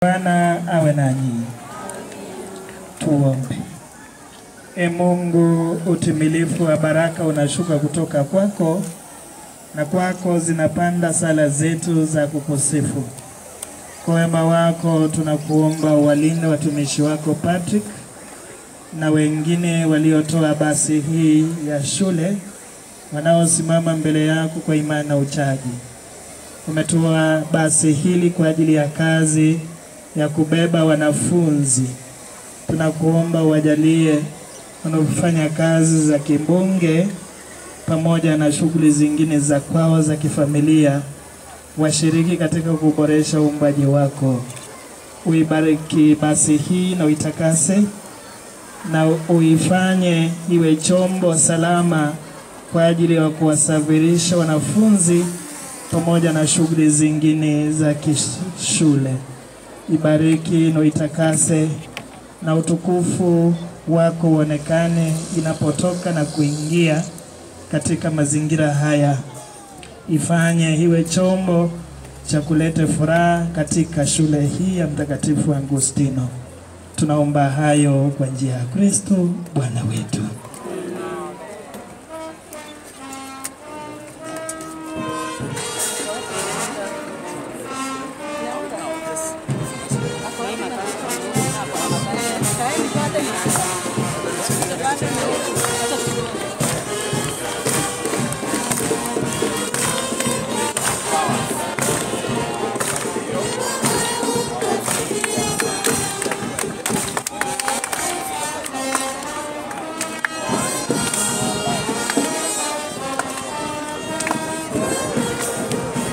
Bwana awe nanyi. Tuombe. E Mungu, utimilifu wa baraka unashuka kutoka kwako, na kwako zinapanda sala zetu za kukusifu. Kwa wema wako tunakuomba uwalinde watumishi wako Patrick na wengine waliotoa basi hii ya shule wanaosimama mbele yako kwa imani na uchaji. Umetoa basi hili kwa ajili ya kazi ya kubeba wanafunzi. Tunakuomba uwajalie wanaofanya kazi za kimbunge pamoja na shughuli zingine za kwao za kifamilia, washiriki katika kuboresha uumbaji wako. Uibariki basi hii na uitakase na uifanye iwe chombo salama kwa ajili ya kuwasafirisha wanafunzi pamoja na shughuli zingine za kishule. Ibariki na uitakase na utukufu wako uonekane inapotoka na kuingia katika mazingira haya. Ifanye iwe chombo cha kuleta furaha katika shule hii ya Mtakatifu Agustino. Tunaomba hayo kwa njia ya Kristo Bwana wetu.